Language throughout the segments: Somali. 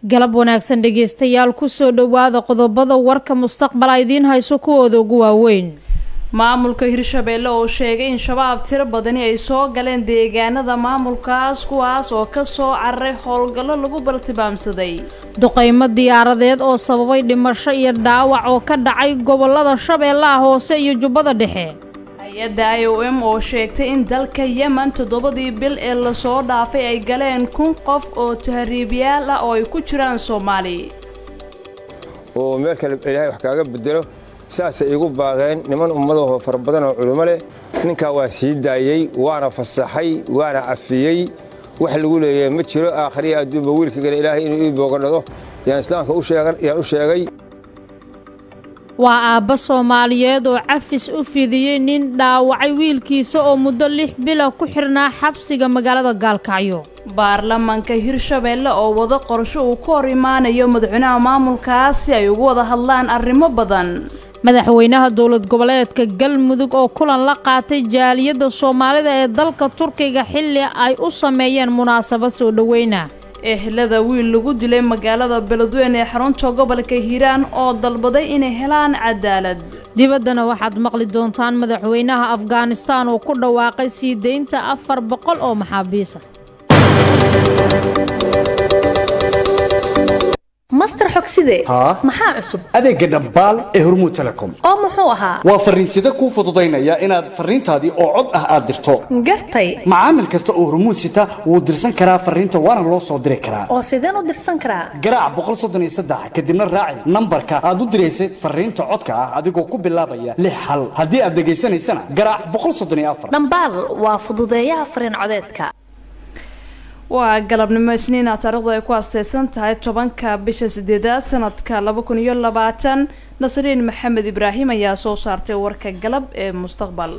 galab wanaagsan dhegeystayaal kusoo dhowaada qodobada warka mustaqbala idiin hayso kuwooda ugu waaweyn maamulka hirshabeelle oo sheegay in shabaab tiro badani ay soo galeen deegaanada maamulkaas kuwaas oo kasoo cararay howlgallo lagu baltimaamsaday duqeymo diyaaradeed oo sababay dhimasho iyo dhaawac oo ka dhacay gobolada shabeellaha hoose iyo jubbada dhexe hay-adda i o m oo sheegtay in dalka yemen toddobadii bil ee lasoo dhaafay ay galeen kun qof oo tahriibyaal ah oo ay ku jiraan soomaali oo meel kale ilaahay wax kaaga bedelo saasay iigu baaqeen niman ummadahoo fara badan oo culummo leh ninkaa waa sii daayey waana fasaxay waana cafiyey wax lagu leeyahay ma jiro aakhriya adduunba wiilka gale ilaahay inuu ii boogadhado yaan islaamka yaan u sheegay waa aabba soomaaliyeed oo cafis u fidiyey nin dhaawacay wiilkiisa oo muddo lix bila ku xirnaa xabsiga magaalada gaalkacyo baarlamaanka hirshabeelle oo wado qorsho uu ku hor imaanayo madaxweynaha maamulkaas si ay ugu wada hadlaan arrimo badan madaxweynaha dowlad goboleedka galmudug oo kulan la qaatay jaaliyadda soomaalida ee dalka turkiga xilli ay u sameeyeen munaasabad soo dhoweyna ehlada wiil lagu dilay magaalada beledweyne ee xarunta gobolka hiiraan oo dalbaday inay helaan cadaalad dibaddana waxaad maqli doontaan madaxweynaha afghanistaan oo ku dhawaaqay sii deynta afar boqol oo maxaabiisa master xogside maxaa cusub adeegga dhambaal ee hormuud telecom oo muxuu ahaa waa farriinsida kuu fududaynaya inaad farriintaadii oo cod ah aad dirto gartay macaamil kasta oo hormuud sita wuu dirsan karaa farriinta waana loo soo diri karaa oo sideen u dirsan karaa garaac kadibna raaci nambarka aad u diraysay farriinta codka ah adigoo ku bilaabaya lix hal haddii aad dhegaysanaysana garaac dhambaal waa fududeeyaha farriin codeedka waa galabnimo isniina taarikhdu ay ku asteysan tahay tobanka bisha sideedaad sanadka laba kun iyo labaatan nasriin maxamed ibraahim ayaa soo saartay warka galab ee mustaqbal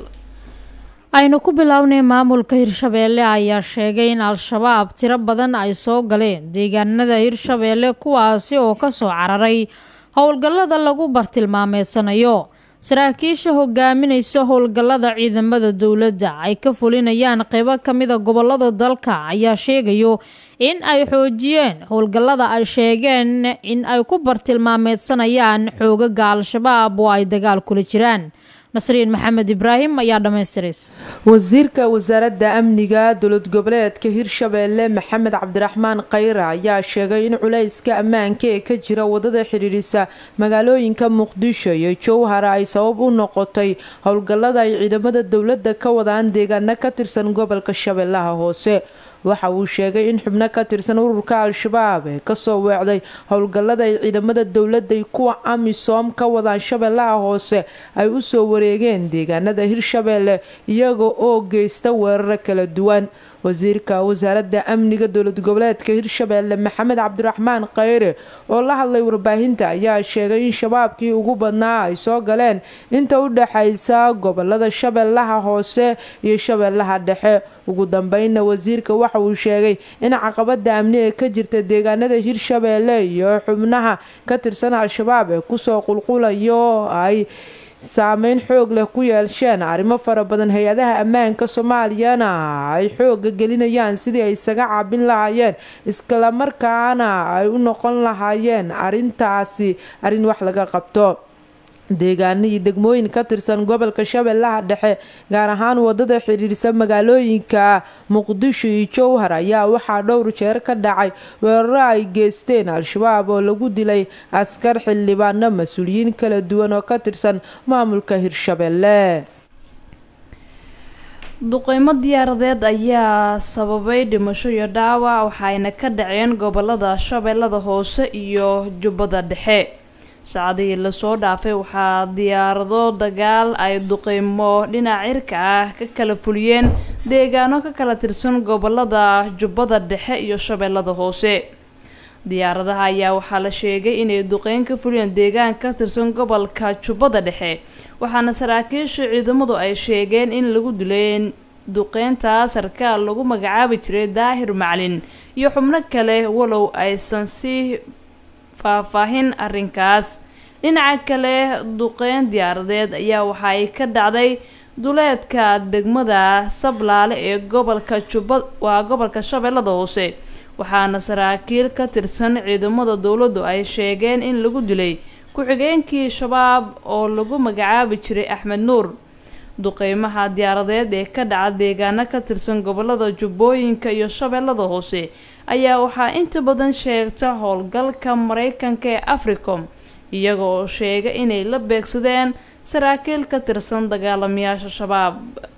aynu ku bilownay maamulka hirshabeelle ayaa sheegay in al-shabaab tiro badan ay soo galeen deegaanada hirshabeelle kuwaasi oo kasoo cararay howlgallada lagu bartilmaameedsanayo saraakiisha hogaaminaysa howlgallada ciidamada dowladda ay ka fulinayaan qeybo ka mida gobolada dalka ayaa sheegayo in ay xoojiyeen howlgallada ay sheegeen in ay ku bartilmaameedsanayaan xoogaga al-shabaab oo ay dagaal kula jiraan nasriin maxamed ibraahim ayaa dhammaystiraysa wasiirka wasaaradda amniga dowlad goboleedka hirshabeelle maxamed cabdiraxmaan khayre ayaa sheegay in culayska ammaanka ee ka jira wadada xidhiidhisa magaalooyinka muqdisho iyo jowhara ay sabab u noqotay howlgallada ay ciidamada dowladda ka wadaan deegaano ka tirsan gobolka shabeellaha hoose waxa uu sheegay in xubno ka tirsan ururka al-shabaab ee kasoo weecday howlgallada ay ciidamada dowladda kuwa amisom ka wadaan shabeellaha hoose ay usoo wareegeen deegaanada hirshabeelle iyaga oo geysta weeraro kala duwan wasiirka wasaaradda amniga dowlad goboleedka hirshabeelle maxamed cabdiraxmaan khayre oo la hadlay warbaahinta ayaa sheegay in shabaabkii ugu badnaa ay soo galeen inta u dhexaysa gobolada shabeellaha hoose iyo shabeellaha dhexe ugu dambeynna wasiirka waxa uu sheegay in caqabada amni ee ka jirta deegaanada hirshabeelle iyo xubnaha ka tirsan al-shabaab ee kusoo qulqulayo ay saameyn xoog leh ku yeesheen arrimo fara badan hay-adaha ammaanka soomaaliyana ay xooga gelinayaan sidii ay isaga caabin lahaayeen islamarkaana ay u noqon lahaayeen arintaasi arrin wax laga qabto deegaano iyo degmooyin ka tirsan gobolka shabeellaha dhexe gaar ahaan wadada xidhiidhsa magaalooyinka muqdisho iyo jowhar ayaa waxaa dhowr jeer ka dhacay weeraro ay geysteen al-shabaab oo lagu dilay askar xildhibaano mas-uuliyiin kala duwan oo ka tirsan maamulka hirshabeelle duqeymo diyaaradeed ayaa sababay dhimasho iyo dhaawac waxayna ka dhaceen gobolada shabeellada hoose iyo jubbada dhexe saacadihii lasoo dhaafay waxaa diyaarado dagaal ay duqeymo dhinac cirka ah ka kala fuliyeen deegaano ka kala tirsan gobolada jubbada dhexe iyo shabeellada hoose diyaaradaha ayaa waxaa la sheegay inay duqeyn ka fuliyeen deegaan ka tirsan gobolka jubbada dhexe waxaana saraakiisha ciidamadu ay sheegeen in lagu dilay duqeynta sarkaal lagu magacaabi jiray daahir maclin iyo xubno kale walow aysan si faahfaahin arrinkaas dhinaca kale duqeyn diyaaradeed ayaa waxa ay ka dhacday duleedka degmada sablaale ee gobolka jubba waa gobolka shabeellada hoose waxaana saraakiil ka tirsan ciidamada dowladdu ay sheegeen in lagu dilay ku-xigeenkii shabaab oo lagu magacaabi jiray axmed nuur duqeymaha diyaaradeed ee ka dhaca deegaano ka tirsan gobolada jubbooyinka iyo shabeellada hoose ayaa waxaa inta badan sheegta howlgalka mareykanka ee africom iyaga oo sheega inay la beegsadeen saraakiil ka tirsan dagaalamayaasha shabaab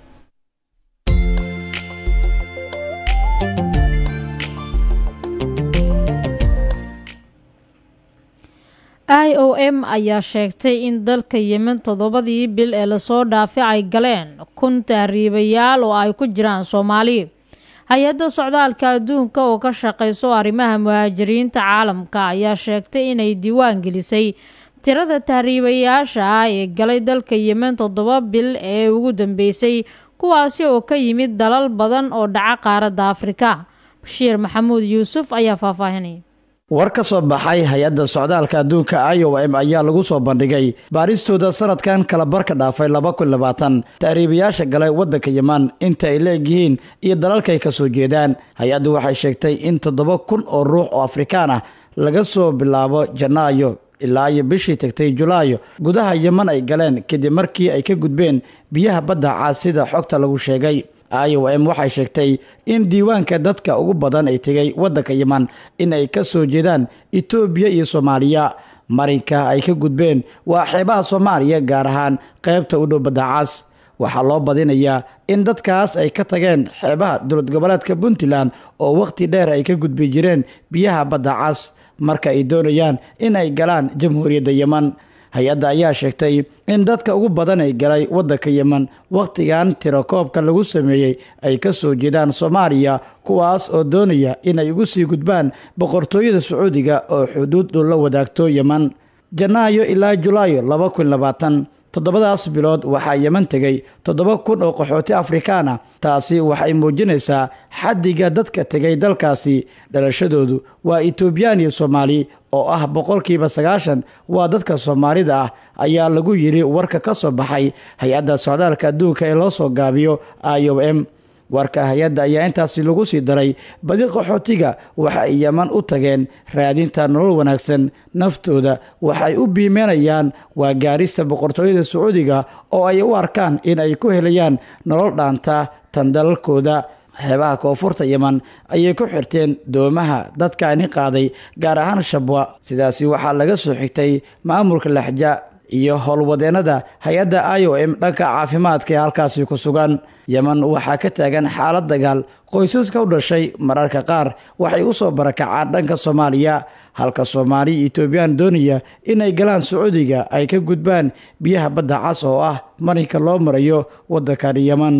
i o m ayaa sheegtay in dalka yemen toddobadii bil ee lasoo dhaafay ay galeen kun tahriibayaal oo ay ku jiraan soomaali hay-adda socdaalka adduunka oo ka shaqeyso arrimaha muhaajiriinta caalamka ayaa sheegtay inay diiwaan gelisay tirada tahriibayaasha ah ee galay dalka yemen toddoba bil ee ugu dambeysay kuwaasi oo ka yimid dalal badan oo dhaca qaaradda afrika bashiir maxamuud yuusuf ayaa faahfaahinaya war ka soo baxay hay-adda socdaalka adduunka i o m ayaa lagu soo bandhigay baaristooda sanadkan kala barka dhaafay laba kun labaatan tahriibayaasha galay waddanka yeman inta ay leegyihiin iyo dalalkaay ka soo jeedaan hay-addu waxay sheegtay in toddoba kun oo ruux oo afrikaan ah laga soo bilaabo janaayo ilaa iyo bishii tagtay julaayo gudaha yeman ay galeen kadib markii ay ka gudbeen biyaha badda cas sida xogta lagu sheegay i o m waxay sheegtay in diiwaanka dadka ugu badan ay tegay waddanka yeman in ay ka soo jeedaan etoobiya iyo soomaaliya marinka ay ka gudbeen waa xeebaha soomaaliya gaar ahaan qaybta u dhow badda cas waxaa loo badinayaa in dadkaas ay ka tageen xeebaha dowlad goboleedka puntland oo wakhti dheer ay ka gudbi jireen biyaha badda cas marka ay doonayaan in ay galaan jamhuuriyadda yeman hay-adda ayaa sheegtay in dadka ugu badan ay galay waddanka yeman wakhtigan tirakoobka lagu sameeyey ay ka soo jeedaan soomaaliya kuwaas oo doonaya inay ugu sii gudbaan boqortooyada sacuudiga oo xuduud dhow la wadaagto yeman janaayo ilaa julaayo laba kun labaatan toddobadaas bilood waxaa yeman tegay toddoba kun oo qaxooti afrikaan ah taasi waxay muujinaysaa xaddiga dadka tegay dalkaasi dhalashadoodu waa etoobiyaan iyo soomaali oo ah boqolkiiba sagaashan waa dadka soomaalida ah ayaa lagu yidhi warka ka soo baxay hay-adda socdaalka adduunka ee loo soo gaabiyo i o m warka hay-adda ayaa intaasi lagu sii daray badi qaxootiga waxa ay yeman u tageen raadinta nolol wanaagsan naftooda waxay u biimeynayaan waa gaarista boqortooyada sacuudiga oo ay u arkaan in ay ku helayaan nolol dhaanta tan dalalkooda xeebaha koonfurta yeman ayay ku xirteen doomaha dadkaani qaaday gaar ahaan shabwa sidaasi waxaa laga soo xigtay maamulka laxja iyo howlwadeennada hay-adda i o m dhanka caafimaadka ee halkaasi ku sugan yeman waxaa ka taagan xaalad dagaal qoysaska u dhashay mararka qaar waxay u soo barakacaan dhanka soomaaliya halka soomaali iyo etoobiyaan doonaya inay galaan sacuudiga ay ka gudbaan biyaha badda cas oo ah marinka loo marayo waddankani yeman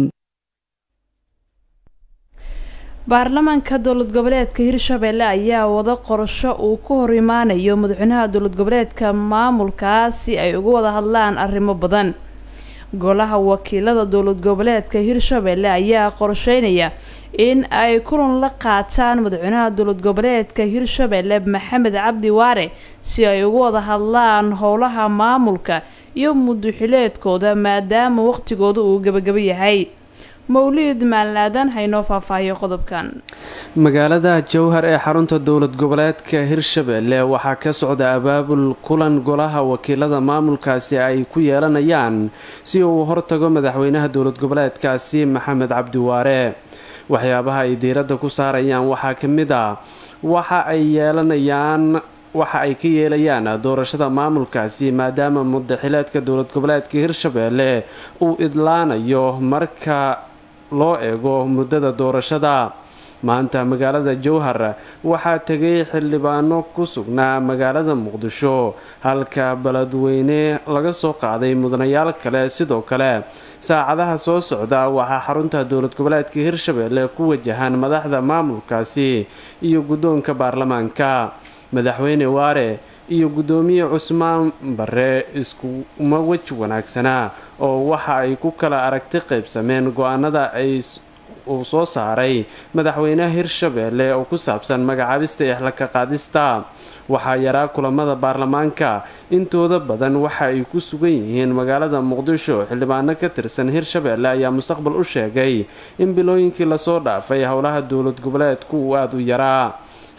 baarlamaanka dowlad goboleedka hirshabelle ayaa wada qorasho uu ku hor imaanayo madaxweynaha dowlad goboleedka maamulkaas si ay uga wada hadlaan arrimo badan golaha wakiilada dowlad goboleedka hirshabelle ayaa qorsheynaya in ay kulan la qaataan madaxweynaha dowlad goboleedka hirshabelle maxamed cabdi waare si ay uga wada hadlaan howlaha maamulka iyo muduxileedkooda maadaama waqtigooda uu gebagabo yahay mawliid maalnaadan haynoo faahfaahiyo qodobkan magaalada jowhar ee xarunta dowlad goboleedka hirshabelle waxaa ka socda abaabul kulan golaha wakiilada maamulkaasi ay ku yeelanayaan si uu hortago madaxweynaha dowlad goboleedkaasi maxamed cabdiwaare waxyaabaha ay diiradda ku saarayaan waxaa ka mid a waxa ay yeelanayaan waxa ay ka yeelayaan doorashada maamulkaasi maadaama mudaxileedka dowlad goboleedka hirshabelle uu idlaanayo marka loo eego muddada doorashada maanta magaalada jowhar waxaa tegay xildhibaano ku sugnaa magaalada muqdisho halka beledweyne laga soo qaaday mudanayaal kale sidoo kale saacadaha soo socda waxaa xarunta dowlad goboleedka hirshabelle ku wajahan madaxda maamulkaasi iyo guddoonka baarlamaanka madaxweyne waare iyo guddoomiye cusmaan bare iskuma weji wanaagsanaa oo waxa ay ku kala aragti qaybsameen go-aanada ay uu soo saaray madaxweynaha hirshabelle oo ku saabsan magacaabista exlaka qaadista waxaa yaraa kulamada baarlamaanka intooda badan waxa ay ku sugan yihiin magaalada muqdisho xildhibaano ka tirsan hirshabelle ayaa mustaqbal u sheegay in bilooyinkii lasoo dhaafay howlaha dowlad goboleedku uu aada u yaraa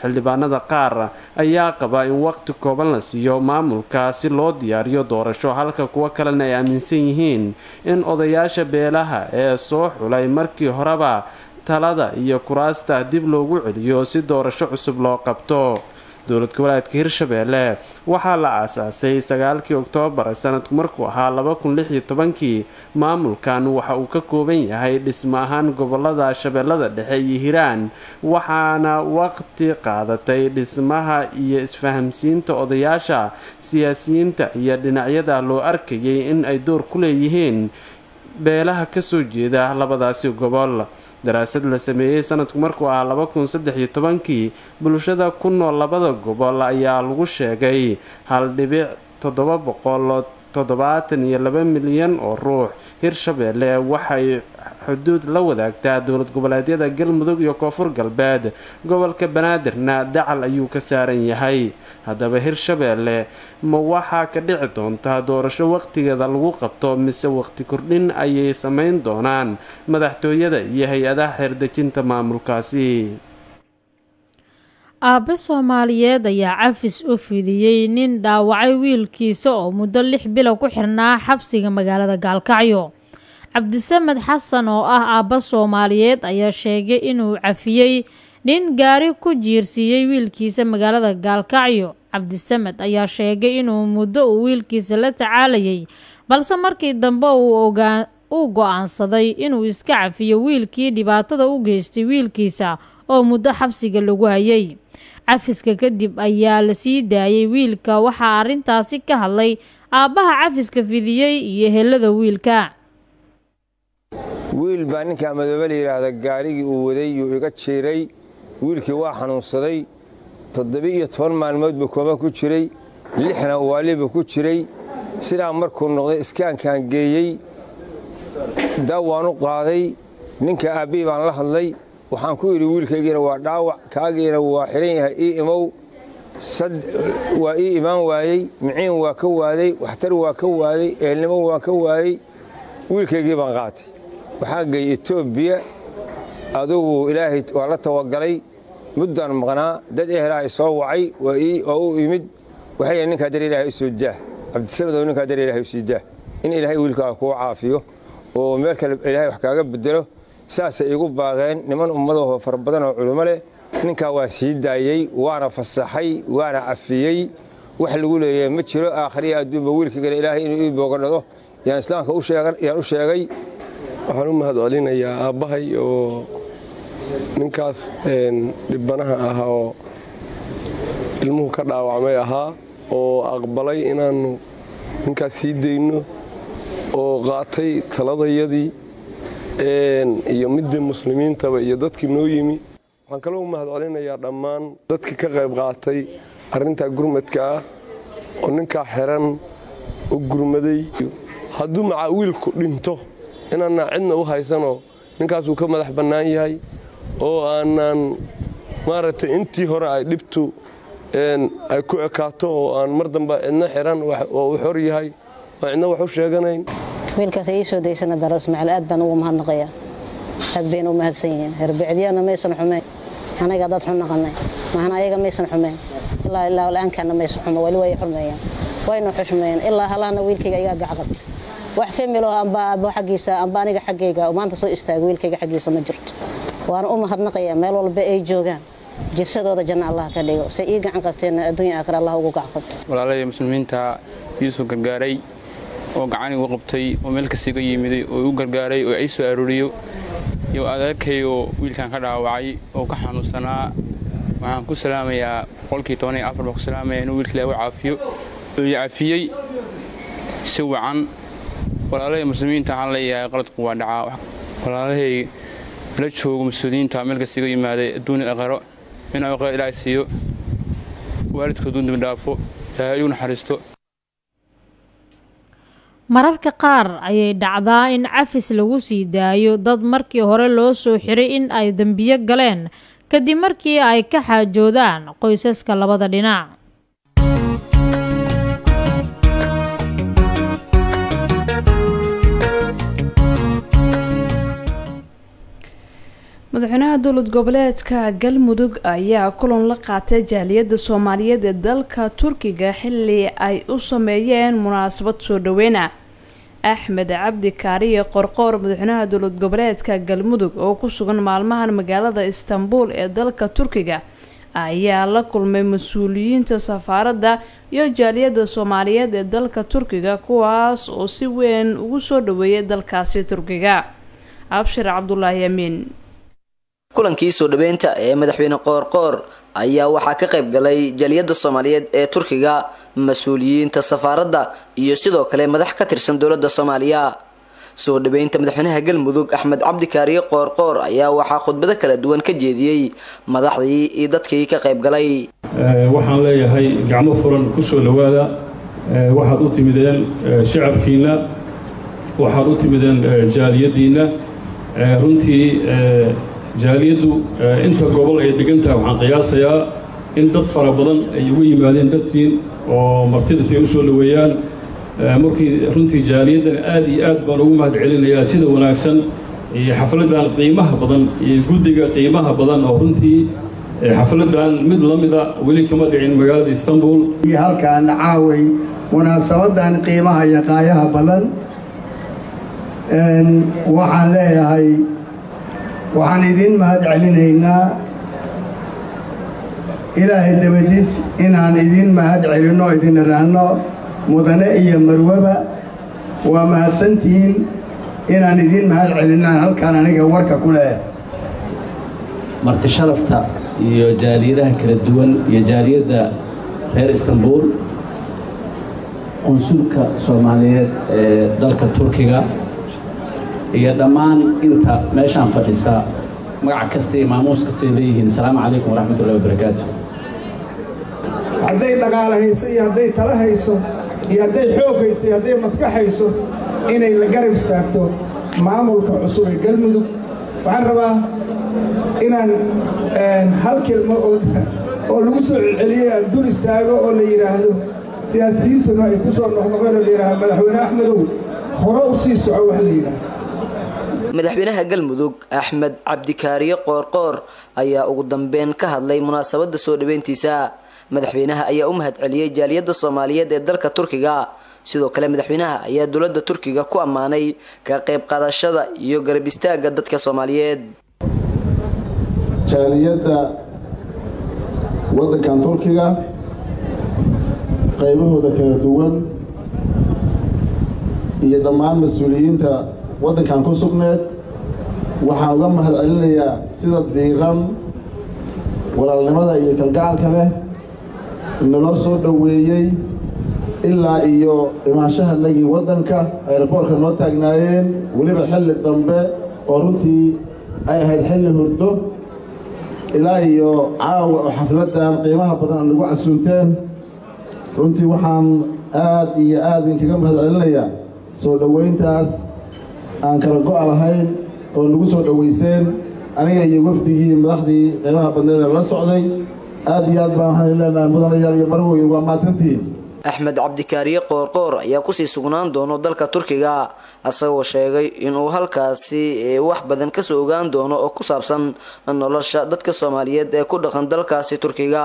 xildhibaanada qaar ayaa qaba in waqti kooban la siiyo maamulka si loo diyaariyo doorasho halka kuwo kalena ay aaminsan yihiin in odayaasha beelaha ee soo xulay markii horeba talada iyo kuraasta dib loogu celiyo si doorasho cusub loo qabto dowlad goboleedka hirshabeelle waxaa la aasaasay sagaalkii oktoobar sanadku markuu ahaa laba kun lix iyo tobankii maamulkan waxa uu ka kooban yahay dhismo ahaan gobolada shabeellada dhexe iyo hiiraan waxaana waqti qaadatay dhismaha iyo isfahamsiinta odayaasha siyaasiyiinta iyo dhinacyada loo arkayay in ay door ku leeyihiin beelaha kasoo jeeda labadaasi gobol daraasad la sameeyey sanadku markuu ahaa laba kun saddex iyo tobankii bulshada ku nool labada gobol ayaa lagu sheegay hal dhibic toddoba boqol toddobaatan iyo laba milyan oo ruux hirshabeelle waxay xuduud la wadaagtaa dowlad goboleedyada galmudug iyo koonfur galbeed gobolka banaadirna dacal ayuu ka saaran yahay haddaba hirshabeelle ma waxaa ka dhici doontaa doorasho waqtigeeda lagu qabto mise waqti kordhin ayay samayn doonaan madaxtooyada iyo hay-adaha xeerdejinta maamulkaasi aabe soomaaliyeed ayaa cafis u fidiyey nin dhaawacay wiilkiisa oo muddo lix bilo ku xirnaa xabsiga magaalada gaalkacyo cabdisamed xasan oo ah aabba soomaaliyeed ayaa sheegay inuu cafiyey nin gaari ku jiirsiiyey wiilkiisa magaalada gaalkacyo cabdisamed ayaa sheegay inuu muddo uu wiilkiisa la tacaalayay balse markii dambe uu go-aansaday inuu iska cafiyo wiilkii dhibaatada u geystay wiilkiisa oo muddo xabsiga lagu hayay cafiska kadib ayaa la sii daayay wiilka waxaa arrintaasi ka hadlay aabbaha cafiska fidiyey iyo helada wiilka wiil baa ninkaa madoobe la yidhaahda gaarigii uu waday yuu iga jiiray wiilkii waa xanuunsaday toddoba-iyo toban maalmood buu kooma ku jiray lixna waalibu ku jiray sidaa markuu noqday iskaankaan geeyey daawaan u qaaday ninka aabbihii baan la hadlay waxaan ku idhi wiilkaygiina waa dhaawac kaagiina waa xihan yahay ii imow waa ii imaan waayey miciin waa ka waaday waxtar waa ka waaday eelnimo waa ka waayey wiilkaygii baan qaatay waxaa geeyey etoobiya adugu ilaahay waa la tawagalay muddaan maqnaa dad ehelaa i soo wacay oo u imid waxay yidhi ninkaa dar ilaahay u soo daah cabdisamedow ninkaa dar ilaahay u sii daah in ilaahay wiilkaaga kuu caafiyo oo meel kale ilaahay wax kaaga bedelo saasay igu baaqeen niman ummadahoo fara badan oo culummo leh ninkaa waa sii daayey waana fasaxay waana cafiyey wax lagu leeyahay ma jiro aakhriya adduunba wiilkaygana ilaahay inuu ii boogadhado yaan islaamka yaan u sheegay waxaan u mahad celinayaa aabbahay oo ninkaas dhibbanaha ah oo ilmuhu ka dhaawacmay ahaa oo aqbalay inaannu ninkaas sii dayno oo qaatay taladayadii iyo midii muslimiintaba iyo dadkii noo yimi waxaan kaloo u mahad celinayaa dhammaan dadkii ka qayb qaatay arrintaa gurmadka ah oo ninkaa xiran u gurmaday hadduu macaa wiilku dhinto inaanna cidna u haysanoo ninkaasuu ka madax bannaan yahay oo aanaan maaragtay intii hore ay dhibtu ay ku ekaato oo aan mar dambe cidna xiran oo u xor yahay oo cidna wax u sheeganayn wiilkaas ii soo daysana daro ismaaciil aad baan ugu mahadnaqayaa aad bayna u mahadsan yihiin herbicdiyana maysan xumayn anaga dad xun naqanay mahana ayaga maysan xumayn ilaa ilaa la-aankaana maysan xumo weli way xurmeeyaan waynu xushmeeyeen ilaa halahana wiilkayga igaa gacqabta wax familo amba abo xaggiisa amba aniga xaggayga maanta soo istaago wiilkayga xaggiisa ma jirto waana u mahadnaqayaa meel walba ay joogaan jisadooda janno allah ka dhigo say ii gacan qabteenna adduunya aakhira allah ugu gacan qabto walaalahii muslimiinta iisoo gargaaray oo gacan igu qabtay oo meel kasta iga yimiday oo igu gargaaray oo ii soo arooriyo iyo adeerkayoo wiilkan ka dhaawacay oo ka xanuunsanaa waxaan ku salaamayaa boqolkii toban iyo afar baan ku salaamaya inuu wiilka ilaahu caafiyo oo i cafiyey si wacan walaalahii muslimiinta waxaan leeyahay qaladku waa dhacaa walaalahay la joogo mas-uuliyiinta meel kasta iga yimaaday adduunya aqaro inuu aqaro ilaahay siiyo waalidkoodu dembi dhaafo ilaahay igu naxariisto mararka qaar ayay dhacdaa in cafis lagu sii daayo dad markii hore loo soo xiray in ay dembiyo galeen kadib markii ay ka xaajoodaan qoysaska labada dhinac madaxweynaha dowlad goboleedka galmudug ayaa kulan la qaatay jaaliyadda soomaaliyeed ee dalka turkiga xilli ay u sameeyeen munaasabad soo dhaweyna axmed cabdi kaariye qorqoor madaxweynaha dowlad goboleedka galmudug oo ku sugan maalmahan magaalada istanbul ee dalka turkiga ayaa la kulmay mas-uuliyiinta safaaradda iyo jaaliyadda soomaaliyeed ee dalka turkiga kuwaas oo si weyn ugu soo dhaweeyay dalkaasi turkiga abshir cabdulaahi amiin kulankii soo dhaweynta ee madaxweyne qoorqoor ayaa waxaa ka qayb galay jaaliyadda soomaaliyeed ee turkiga mas-uuliyiinta safaaradda iyo sidoo kale madax ka tirsan dowladda soomaaliya soo dhaweynta madaxweynaha galmudug axmed cabdi kaariye qoorqoor ayaa waxaa khudbado kala duwan ka jeediyey madaxdii iyo dadkii ka qayb galay waxaan leeyahay gacmo furan ku soo dhowaada waxaad u timideen shacabkiinna waxaad u timideen jaaliyaddiinna runtii jaaliyaddu inta gobol ay degantahay waxaan qiyaasayaa in dad fara badan ay ugu yimaadeen dartiin oo martidas ay u soo dhoweeyaan markii runtii jaaliyaddan aad iyo aad baan ugu mahad celinayaa sida wanaagsan iyo xafladdan qiimaha badan iyo guddiga qiimaha badan oo runtii xafladdan mid la mida weli kama dhicin magaalada istanbul iyo halkaan caaway munaasabadan qiimaha iyo qaayaha badan waxaan leeyahay waxaan idin mahad celinaynaa ilaahay dabadiis inaan idin mahad celinno idin iraanno mudane iyo marwaba waa mahadsantihiin inaan idin mahad celinaan halkaan aniga warka ku leeyahay marti sharafta iyo jaaliyadaha kala duwan iyo jaaliyadda reer istanbul qunsulka soomaaliyeed ee dalka turkiga iyo dhammaan inta meeshaan fadhisa magac kasta iyo maamuus kastay leeyihiin asalaamu calaykum waraxmatullahi wabarakaatu hadday dhaqaala hayso iyo hadday tala hayso iyo hadday xoog hayso iyo hadday maskax hayso inay la garab istaagto maamulka cusub ee galmudug waxaan rabaa inaan hal kelmo oo lagu soo celceliyey aan dul istaago oo la yidhaahdo siyaasiyiintuna ay ku soo noqnoqeen oo la yidhaahdo madaxweyne axmedow hore u sii soco wax la yidhaahdo madaxweynaha galmudug axmed cabdikaariye qoorqoor ayaa ugu dambeyn ka hadlay munaasabadda soo dhaweyntiisa madaxweynaha ayaa u mahad celiyey jaaliyadda soomaaliyeed ee dalka turkiga sidoo kale madaxweynaha ayaa dowladda turkiga ku ammaanay ka qayb qaadashada iyo garab istaagga dadka soomaaliyeed jaaliyadda waddankan turkiga qaybahooda kala duwan iyo dhammaan mas-uuliyiinta waddankan ku sugneed waxaan uga mahad celinayaa sida diiran walaalnimada iyo kalgacalka leh naloo soo dhoweeyey ilaa iyo imaanshahanagii waddanka ayraboorka noo taagnaayeen weliba xilli dambe oo runtii ay ahayd xilli hurdo ilaa iyo caawa oo xafladdan qiimaha badan aan nagu casuunteen runtii waxaan aad iyo aad idinkaga mahad celinayaa soo dhoweyntaas aan kala go'a lahayn oo nagu soo dhoweyseen aniga iyo wafdigii madaxdii qiimaha badneed ee la socday aad iyo aad baan waxaan leenahay mudanayaal iyo marwoyin waa mahadsantihiin axmed cabdikaariye qoorqoor ayaa kusii sugnaan doono dalka turkiga asagoo sheegay inuu halkaasi wax badan kasoo ogaan doono oo ku saabsan nolosha dadka soomaaliyeed ee ku dhaqan dalkaasi turkiga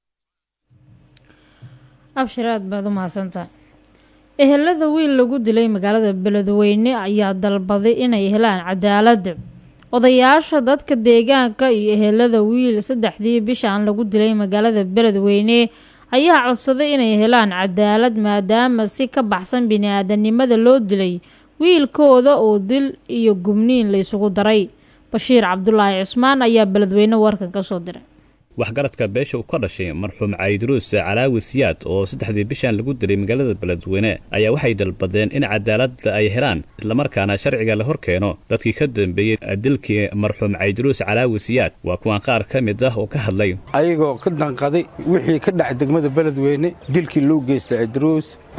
abshir aad baad u mahadsantahay ehelada wiil lagu dilay magaalada beledweyne ayaa dalbaday inay helaan cadaalad odayaasha dadka deegaanka iyo ehelada wiil saddexdii bishan lagu dilay magaalada beledweyne ayaa codsaday inay helaan cadaalad maadaama si ka baxsan bini-aadanimada loo dilay wiilkooda oo dil iyo gubniin laysugu daray bashiir cabdulaahi cusmaan ayaa beledweyne warkan ka soo diray waxgaradka beesha uu ka dhashay marxuum caydiruus calaawi siyaad oo saddexdii bishan lagu dilay magaalada beledweyne ayaa waxay dalbadeen in cadaaladda ay helaan islamarkaana sharciga la hor keeno dadkii ka dambeeyey dilkii marxuum caydiruus calaawi siyaad waa kuwan qaar ka mid ah oo ka hadlay ayagoo ka danqaday wixii ka dhacay degmada beledweyne dilkii loo geystay caydiruus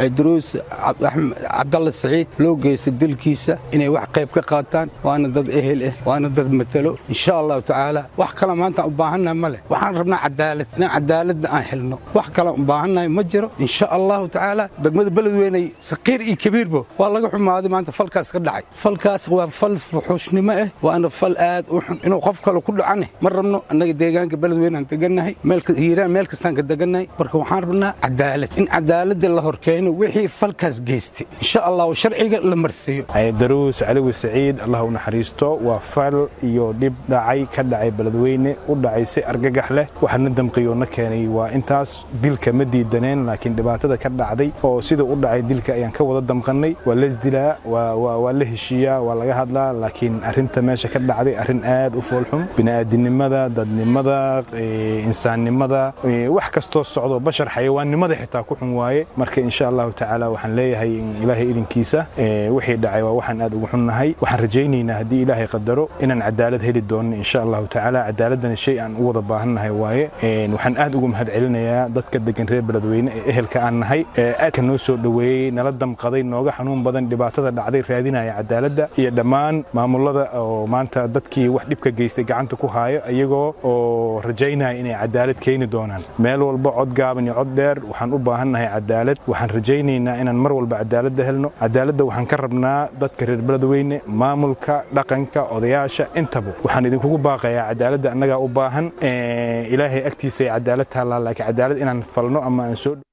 caydaruus cabdalle saciid loo geystay dilkiisa inay wax qayb ka qaataan waana dad ehel ah waana dad matalo insha allahu tacaala wax kale maanta u baahannahay ma leh waxaan rabnaa cadaalad inaan cadaaladda aan helno wax kale u baahannahay ma jiro insha allahu tacaala degmada beledweyney saqiir iyo kabiirbo waa laga xumaaday maanta falkaas ka dhacay falkaas waa fal fuxuushnimo ah waana fal aad u xun inuu qof kale ku dhacane ma rabno annaga deegaanka beledweyne aan degannahay hiiraan meel kastaan ka degannahay marka waxaan rabnaa cadaalad in cadaaladda la horkeeno wixii falkaas geystay insha allah sharciga la marsiiyo daruus caliwi saciid allah u naxariisto waa fal iyo dhib dhacay ka dhacay beledweyne u dhacay si argagax leh waxaana damqiyo na keenay waa intaas dilka ma diidaneen laakiin dhibaatada ka dhacday oo sida u dhacay dilka ayaan ka wada damqannay waa lesdilaa waa la heshiiyaa waa laga hadlaa laakiin arrinta meesha ka dhacday arrin aad u foolxun bini'aadinimada dadnimada insaannimada wax kastoo socdo bashar xayawaannimada xitaa ku xun waaye marka insha allahu tacaala waxaan leeyahay ilaahay idinkiisa wixii dhacay waa waxaan aad ugu xunnahay waxaan rajaynaynaa haddii ilaahay qadaro inaan cadaalad heli doono insha allahu tacaala cadaaladana shay aan u wada baahannahay waaye waxaan aad ugu mahad celinayaa dadka degan reer beledweyne ee ehelka aan nahay ee aadka noo soo dhoweeyey nala damqaday nooga xanuun badan dhibaatada dhacday raadinaya cadaaladda iyo dhammaan maamulada oo maanta dadkii wax dhibka geystay gacanta ku haayo iyagoo oo rajaynaya inay cadaalad keeni doonaan meel walba cod gaaban iyo cod dheer waxaan u baahannahay cadaalad waxaan rajaynaynaa inaan mar walba cadaaladda helno cadaaladda waxaan ka rabnaa dadka reer beledweyne maamulka dhaqanka odayaasha intaba waxaan idinkugu baaqayaa cadaaladda annagaa u baahan ilaahay agtiisa ay cadaalad taallaa laakiin cadaalad inaan falno ama aan soo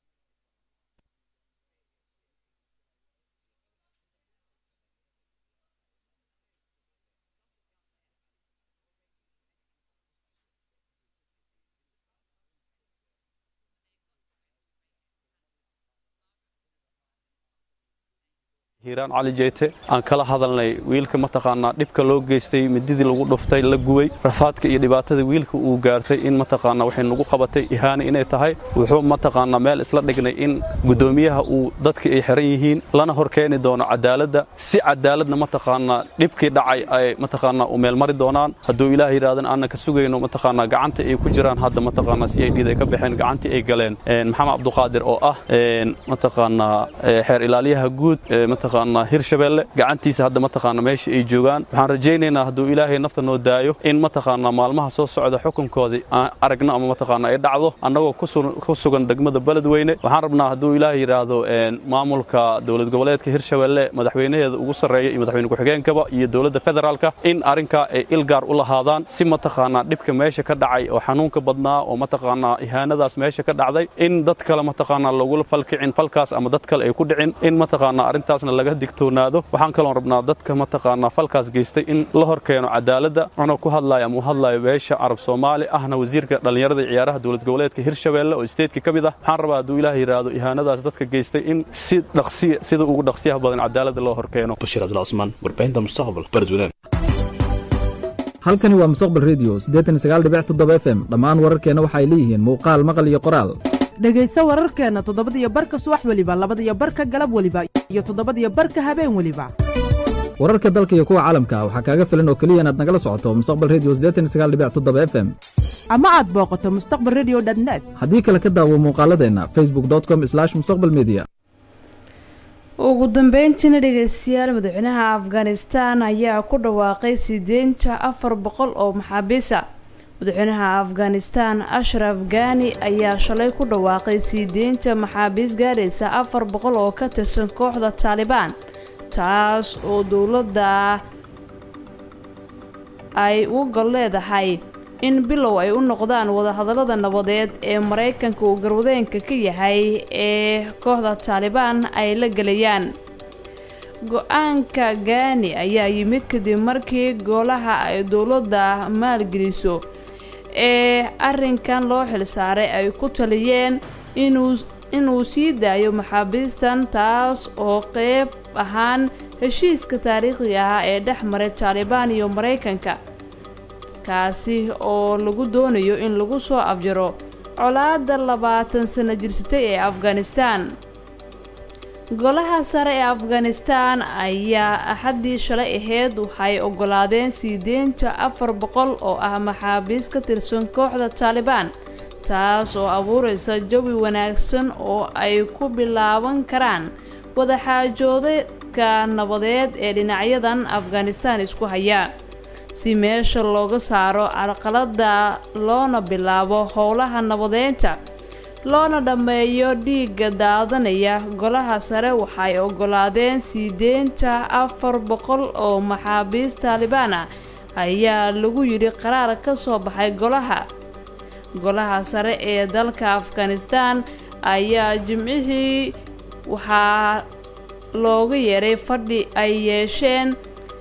hiiraan cali jeyte aan kala hadalnay wiilka mataqaanaa dhibka loo geystay mididii lagu dhuftay la gubay rafaadka iyo dhibaatada wiilka uu gaartay in mataqaanaa waxay nagu qabatay ihaani inay tahay wuxuu mataqaanaa meel isla dhignay in guddoomiyaha uu dadkii ay xiran yihiin lana hor keeni doono cadaaladda si cadaaladna mataqaanaa dhibkii dhacay ay mataqaanaa u meelmari doonaan hadduu ilaah yidhahdan aanan ka sugayno mataqaanaa gacanta ay ku jiraan hadda mataqaanaa si ay dhiid ay ka baxeen gacantii ay galeen maxamed cabduqaadir oo ah mataqaanaa xeer ilaaliyaha guud hirshabeelle gacantiisa hadda mataqaana meesha ay joogaan waxaan rajaynaynaa hadduu ilaahay nafta noo daayo in mataqaana maalmaha soo socda xukunkoodii aan aragno ama mataqaana ay dhacdo annagoo ku sugan degmada beledweyne waxaan rabnaa hadduu ilaahay yidhaahdo maamulka dowlad goboleedka hirshabeelle madaxweynaheeda ugu sarreeya iyo madaxweyne ku-xigeenkaba iyo dowladda federaalka in arrinkaa ay ilgaar u lahaadaan si mataqaana dhibka meesha ka dhacay oo xanuunka badnaa oo mataqaana ihaanadaas meesha ka dhacday in dad kale mataqaana lagula falkicin falkaas ama dad kale ay ku dhicin in mataqaana arrintaasna laga digtoonaado waxaan kaloon rabnaa dadka mataqaanaa falkaas geystay in la hor keeno cadaaladda anoo ku hadlaya ama u hadlayo beesha carab soomaali ahna wasiirka dhallinyarada iyo ciyaaraha dowlad goboleedka hirshabeelle oo isteedka ka mid ah waxaan rabaa hadduu ilaah yidhaahdo ihaanadaas dadka geystay in si dhaqsiya sida ugu dhaqsiyaha badan cadaaladda loo hor keeno bashiir cabdullah cusmaan warbaahinta mustaqbal beledweyne halkani waa mustaqbal redio f m dhammaan wararkeenna waxa ay leeyihiin muuqaal maqal iyo qoraal dhegayso wararkeenna toddobadiyo barka subax weliba labadiyo barka galab weliba iyo toddobadiyo barka habeen weliba wararka dalka iyo kuwa caalamka waxaa kaaga filan oo keliya inaad nagala socoto mustaqbal redio f m ama aad booqato mustaqbal redio net haddii kale ka daawo muuqaaladeenna facebook com mustaqbal media ugu dambeyntiina dhegeystayaal madaxweynaha afghanistan ayaa ku dhawaaqay sideenta afar boqol oo maxaabiisa madaxweynaha afghanistan ashraf gani ayaa shalay ku dhawaaqay sii deynta maxaabiis gaaraysa afar boqol oo ka tirsan kooxda taalibaan taas oo dowladda ay u gol leedahay in bilow ay u noqdaan wadahadallada nabadeed ee maraykanka uu garwadeenka ka yahay ee kooxda taalibaan ay la gelayaan go-aanka gaani ayaa yimid kadib markii golaha ay dowladda maalgeliso ee arrinkan loo xilsaaray ay ku taliyeen inuu inuu sii daayo maxaabiistan taas oo qeyb ahaan heshiiska taariikhiga ah ee dhex maray taalibaan iyo maraykanka kaasi oo lagu doonayo in lagu soo afjaro colaadda labaatan sano jirsatay ee afghanistan golaha sare ee afghanistan ayaa axaddii shalay aheyd waxay ogolaadeen sii deynta afar boqol oo ah maxaabiis ka tirsan kooxda taalibaan taas oo abuureysa jawi wanaagsan oo ay ku bilaaban karaan wadaxaajoodeedka nabadeed ee dhinacyadan afghanistan isku haya si meesha looga saaro carqaladda loona bilaabo howlaha nabadeynta loona dhammeeyo dhiigga daadanaya golaha sare waxay ogolaadeen sii deynta afar boqol oo maxaabiis taalibaan ah ayaa lagu yidhi qaraar ka soo baxay golaha golaha sare ee dalka afghanistan ayaa jimcihii waxaa looga yeeray fadhi ay yeesheen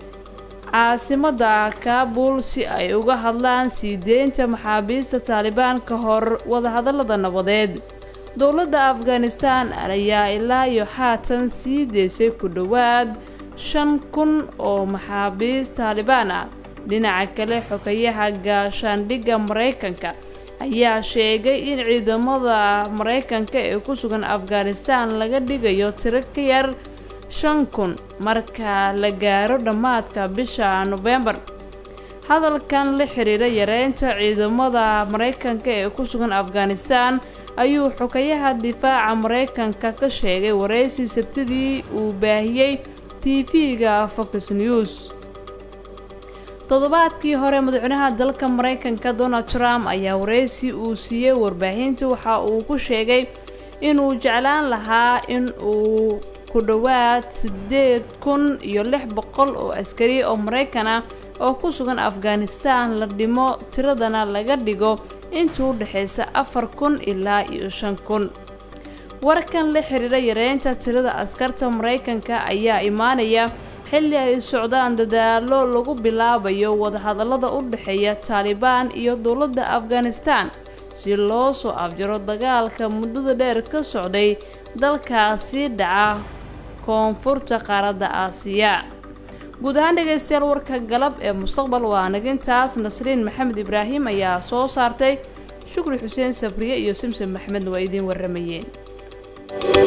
caasimadda kaabul si ay uga hadlaan sii deynta maxaabiista taalibaan ka hor wadahadallada nabadeed dowladda afghanistan ayaa ilaa iyo haatan sii deysay ku dhowaad shan kun oo maxaabiis taalibaan ah dhinaca kale xogayaha gaashaandhigga maraykanka ayaa sheegay in ciidamada maraykanka ee ku sugan afghanistan laga dhigayo tiro ka yar shan kun marka la gaaro dhammaadka bisha nofembar hadalkan la xiriira yareynta ciidamada maraykanka ee ku sugan afghanistan ayuu xogayaha difaaca maraykanka ka sheegay wareysi sabtidii uu baahiyey tv-ga fox news toddobaadkii hore madaxweynaha dalka maraykanka donald trump ayaa wareysi uu siiyey warbaahinta waxa uu ku sheegay inuu jeclaan lahaa in uu ku dhowaad siddeed kun iyo lix boqol oo askari oo maraykan ah oo ku sugan afghanistan la dhimo tiradana laga dhigo inta u dhexaysa afar kun ilaa iyo shan kun warkan la xiriira yareynta tirada askarta maraykanka ayaa imaanaya xilli ay socdaan dadaalo lagu bilaabayo wadahadallada u dhexeeya taalibaan iyo dowladda afghanistan si loo soo afjaro dagaalka muddada dheer ka socday dalkaasi dhaca koonfurta qaaradda aasiya guud ahaan dhegaystayaal warka galab ee mustaqbal waa nagintaas nasriin maxamed ibraahim ayaa soo saartay shukri xuseen sabriye iyo simsim maxmedna waa idiin warramayeen